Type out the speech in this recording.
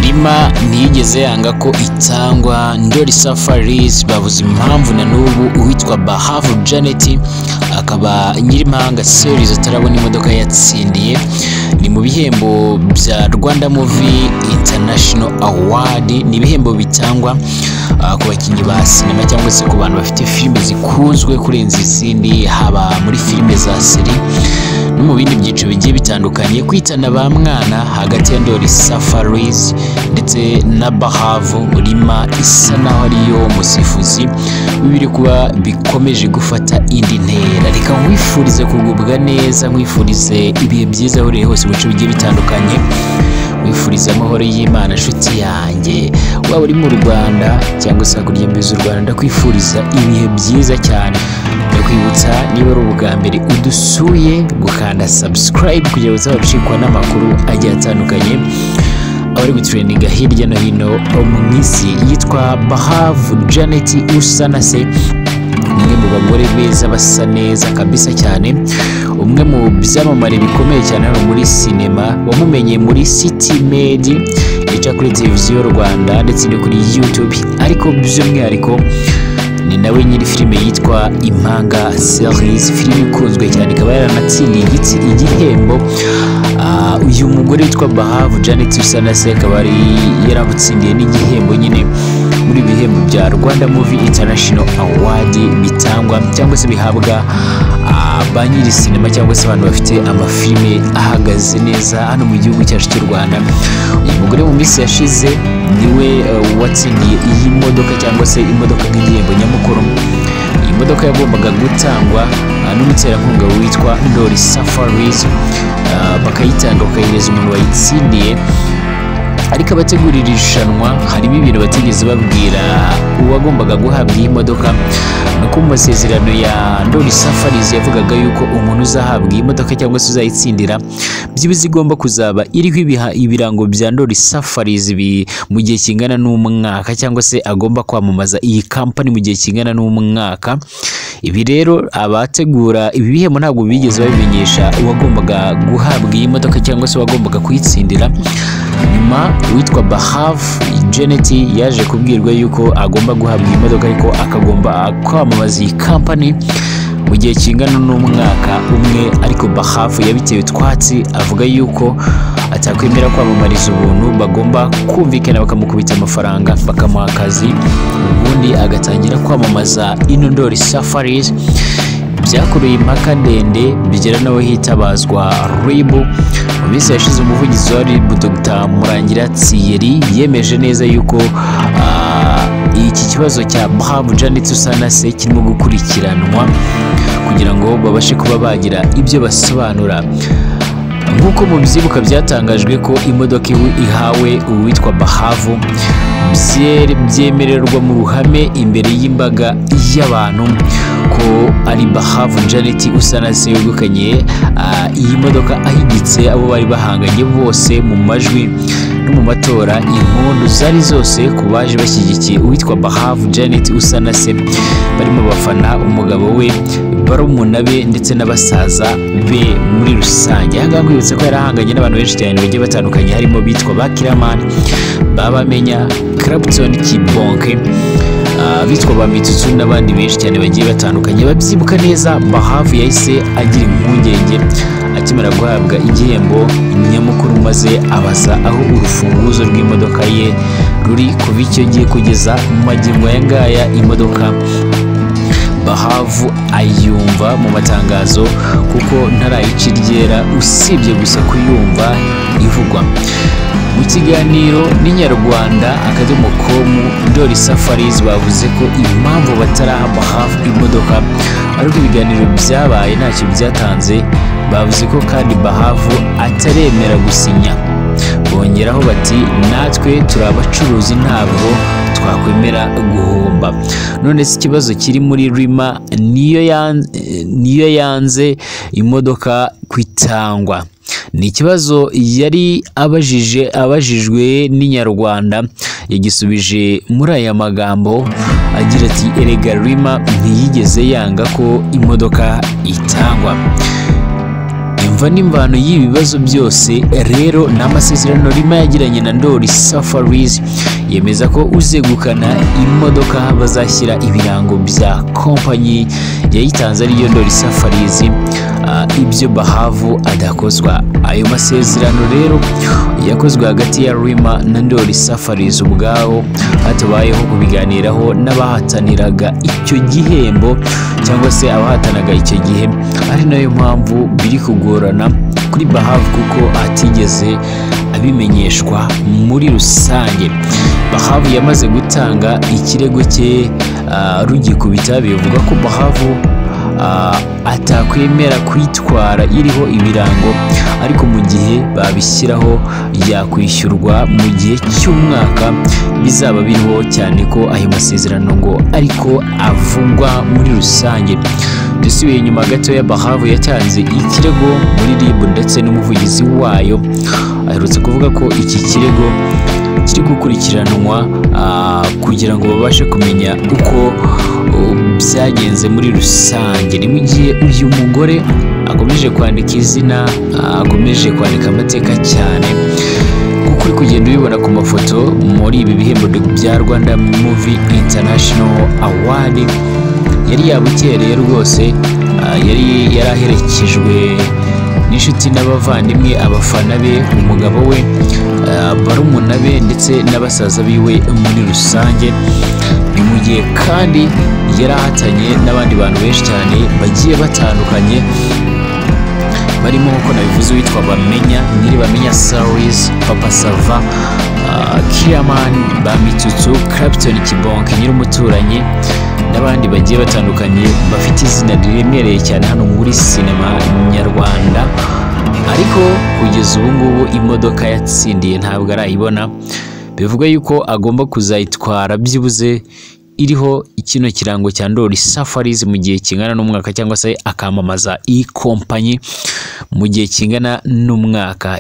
Rima ntiyigeze yanga ko itangwa Ndoli Safaris babuze impamvu na n'ubu uwitwa Bahavu Janet akaba Nyirimahanga Series atarabona imodoka yatsindiye ni mu bihembo bya Rwanda Movie International Award ni ibihembo bitangwa ah, ku bakinnyi ba sinema cyangwa se ku bantu bafite filime zikunzwe kurenza izindi haba muri filime za seri no mu bindi byiciro bigiye bitandukanye kwitana ba mwana hagati ya ndoli safaris ndetse na bahavu rima isa naho ariyo musifuzi biri kuba bikomeje gufata indi ntera reka nkwifurize kugubwa neza nkwifurize ibihe byiza aho uri hose mu bice bigiye bitandukanye wifuriza amahoro y'imana nshuti yanjye waba uri mu rwanda cyangwa se hakurya imbibi z'u rwanda ndakwifuriza ibihe byiza cyane ndakwibutsa niba ari ubwa mbere udusuye gukanda subscribe kugira ngo uzabacikwa n'amakuru agiye atandukanye abari gutureninga hirya no hino mu isi yitwa bahavu janet usa na se umwe mu bagore beza basa neza kabisa cyane umwe mu byamamare bikomeye cyane hano muri sinema wamumenye muri city med ica kuri televiziyo rwanda ndetse no kuri youtube ariko by'umwihariko ni nawe nyiri filime yitwa impanga series filime ikunzwe cyane ikaba yaranatsindiye igitsi- igihembo Ah, uyu mugore witwa bahavu janet usanase akaba yari yaramutsindiye n'igihembo nyine muri ibi bihembo bya rwanda muvi international award bitangwa cyangwa se bihabwa ah, ba nyiri sinema cyangwa se abantu bafite amafilime ahagaze neza hano mu gihugu cyacu cy'u rwanda uyu mugore mu minsi yashize niwe eh, watsindiye iyi modoka cyangwa se imodoka nk'igihembo nyamukuru iyi modoka yagombaga gutangwa ah, n'umuterankunga witwa ndoli safaris ah, bakayitanga bakayihereza umuntu wayitsindiye ariko abategurira irushanwa harimo ibintu batigeze babwira uwagombaga guhabwa iyi modoka ni uko mu masezerano ya ndoli safaris yavugaga yuko umuntu uzahabwa iyi modoka cyangwa se uzayitsindira byibuze igomba kuzaba iriho ibiha- ibirango bya ndoli safaris bi- mu gihe kingana n'umwaka cyangwa se agomba kwamamaza iyi kampani mu gihe kingana n'umwaka ibi rero abategura ibi bihembo ntabwo bigeze babimenyesha uwagombaga guhabwa iyi modoka cyangwa se uwagombaga kuyitsindira nyuma uwitwa bahavu janet yaje kubwirwa yuko agomba guhabwa iyi modoka ariko akagomba kwamamaza iyi kampani mu gihe kingana n'umwaka umwe ariko bahafu yabitewe utwatsi avuga yuko atakwemera kwamamariza ubuntu bagomba kumvikana bakamukubita amafaranga bakamuha akazi ubundi agatangira kwamamaza ino ndoli safaris byakuruye impaka ndende bigera n'aho hitabazwa ribu mu minsi yashize umuvugizi wa ribu dr murangira thierry yemeje neza yuko ah, iki kibazo cya Bahavu Janet Usanase kirimo gukurikiranwa kugira ngo babashe kuba bagira ibyo basobanura nk'uko mu byibuka byatangajwe ko imodoka iwi- ihawe uwitwa Bahavu bye- byemererwa mu ruhame imbere y'imbaga y'abantu ko ari Bahavu Janet Usanase wegukanye ah, iyi modoka ahigitse abo bari bahanganye bose mu majwi no mu matora impundu zari zose ku baje bashyigikiye uwitwa Bahavu Janet Usanase barimo bafana umugabo we barumuna be ndetse n'abasaza be muri rusange aha ngaha kwibutsa ko yari ahanganye n'abantu benshi cyane bagiye batandukanye harimo bitwa Bakiramani Babamenya Clapton Kibonke ah, bitwa ba Mitutu n'abandi benshi cyane bagiye batandukanye babyibuka neza Bahavu yahise agira impungenge akimara guhabwa igihembo nyamukuru maze abaza aho urufunguzo rw'imodoka ye ruri kuva icyo gihe kugeza mu magingo aya ngaya imodoka bahavu ayumva mu matangazo kuko ntarayica iryera usibye gusa kuyumva ivugwa mu kiganiro n'inyarwanda akadomo komu ndoli safaris bavuze ko impamvu bataraha bahavu imodoka ariko ibiganiro byabaye ntacyo byatanze bavuze ko kandi bahavu ataremera gusinya bongeraho bati natwe turi abacuruzi ntabwo twakwemera guhomba none se ikibazo kiri muri rima niyo yan- eh, niyo yanze imodoka kwitangwa ni ikibazo yari abajije abajijwe n'inyarwanda yagisubije muri aya magambo agira ati erega rima ntiyigeze yanga ko imodoka itangwa umva n'imvano y'ibibazo byose rero ni amasezerano Rima yagiranye na Ndoli Safaris yemeza ko uzegukana imodoka bazashyira ibirango bya kompanyi yayitanze ariyo Ndoli Safaris uh, ibyo Bahavu adakozwa ayo masezerano rero yakozwe hagati ya Rima na Ndoli Safaris ubwawo hatabayeho kubiganiraho n'abahataniraga icyo gihembo cyangwa se abahatanaga icyo gihe ari nayo mpamvu biri kugorana kuri Bahavu kuko atigeze abimenyeshwa muri rusange Bahavu yamaze gutanga ikirego cye ah, rugikubita bivuga ko Bahavu ah, atakwemera kwitwara iriho ibirango ariko mu gihe babishyiraho yakwishyurwa mu gihe cy'umwaka bizaba biriho cyane ko ayo masezerano ngo ariko avugwa muri rusange dusubiye inyuma gatoya bahavu yatanze ikirego muri rib ndetse n'umuvugizi wayo aherutse kuvuga ko iki kirego kiri gukurikiranwa ah, kugira ngo babashe kumenya uko uh, byagenze muri rusange ni mu gihe uyu mugore akomeje kwandika izina ah, akomeje kwandika amateka cyane kuko uri kugenda ubibona ku mafoto muri ibi bihembo bya rwanda muvi international award yari yabukereye rwose ah, yari yaraherekejwe n'inshuti n'abavandimwe abafana be umugabo we ah, barumuna be ndetse n'abasaza biwe muri rusange ni mu gihe kandi yari ahatanye n'abandi bantu benshi cyane bagiye batandukanye barimo nk'uko nabivuze witwa bamenya nyiri bamenya saris papa sava ah, kiraman bamitutsu clapton kibonke nyiri umuturanyi n'abandi bagiye batandukanye bafite izina riremereye cyane hano muri sinema nyarwanda ariko kugeza ubu ngubu imodoka yatsindiye ntabwo arayibona bivuga yuko agomba kuzayitwara byibuze iriho kino kirango cya ndori safaris mu gihe kingana n'umwaka cyangwa se akamamaza iyi kompanyi mu gihe kingana n'umwaka